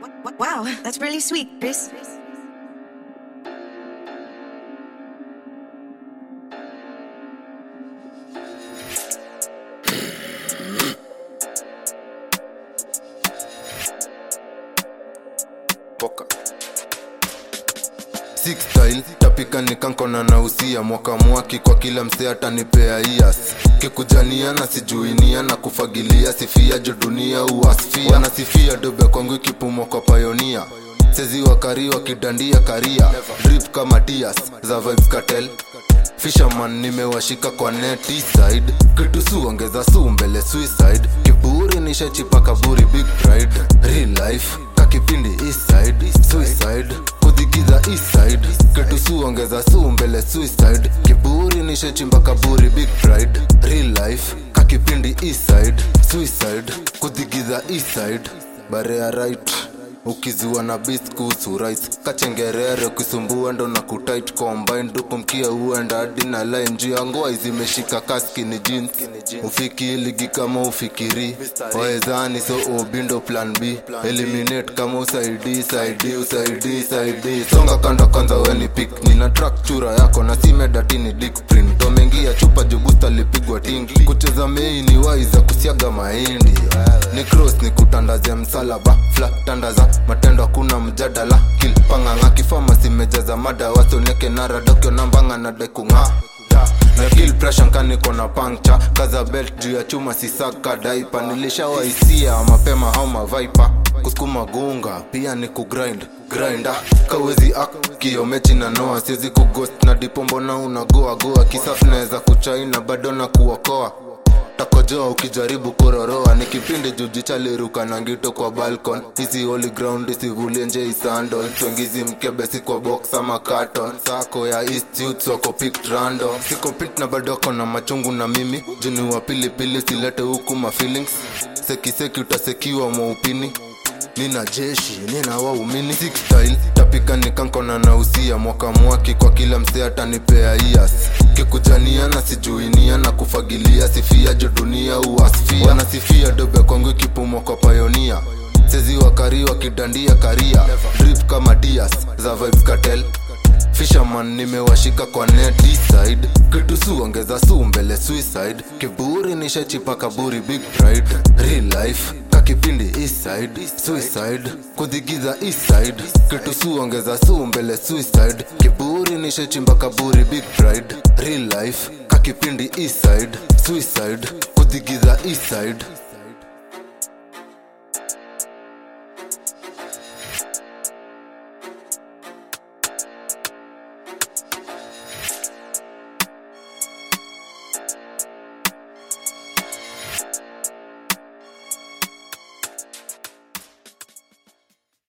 Wow, that's really sweet, Chris. poka Six style tapika nikankona na usia mwaka mwaki kwa kila mse atanipea ias kikujania na sijuinia na kufagilia sifia jo dunia uasfia wanasifia dobe kwangu ikipumwa kwa payonia sezi wakari wakidandia karia drip kama tias za vibes cartel fisherman nimewashika kwa neti side kitu su ongeza su mbele suicide kiburi nishachipa kaburi big pride real life kakipindi east side suicide kudhigiza east side kitu su ongeza su mbele suicide kiburi nishachimba kaburi big pride real life kakipindi east side suicide kudhigiza east side barea right ukizua na beast kuhusu rights kachengerere ukisumbua ndo na kutit combine dukumkia uenda hadi na line juu ya ngoa zimeshika kaskini jeans ufiki ligi kama ufikiri waezani so obindo plan b eliminate kama usaidi saidi usaidi saidi songa kando kwanza weni pik nina track chura yako na simedatini dik print tomengia chupa jubusta lipigwa tingi kucheza mei ni waiza kusiaga mahindi ni cross ni kutandaze msalaba fla tandaza matendo hakuna mjadala kilpanganga kifama simejaza mada wasoneke naradokyo nambanga na dekung'aa na kill pressure nkaniko na pancture kaza belt juu ya chuma sisaka daipa nilishawaisia mapema au mavaipa kusukuma gunga pia ni kugrind grinda kawezi ak kiomechi na noa siwezi kugost na dipombo na unagoagoa kisafu naweza kuchaina bado na kuokoa takojoa ukijaribu kuroroa ni kipindi jujichaliruka na ngito kwa balcon hizi holy ground isivulie nje isandol twengizi mkebesi kwa box ama carton sako ya east youth wako picked random siko pit na badoko na machungu na mimi juni wa pilipili silete huku ma feelings sekiseki utasekiwa mwaupini nina jeshi nina waumini Six style tapika nikankona na usia mwaka mwaki kwa kila mse atanipea ias kikujania na sijuinia na kufagilia sifia jo dunia uasfia wanasifia dobe kwangu ikipumwa kwa payonia sezi wakari wakidandia karia drip kama dias za vibes cartel fisherman nimewashika kwa neti side kitu su ongeza su mbele suicide kiburi nishachipa kaburi big pride real life kakipindi east side suicide kudhigiza east side kitu su ongeza su mbele suicide kiburi nishachimba kaburi big pride real life kakipindi east side suicide kudhigiza east side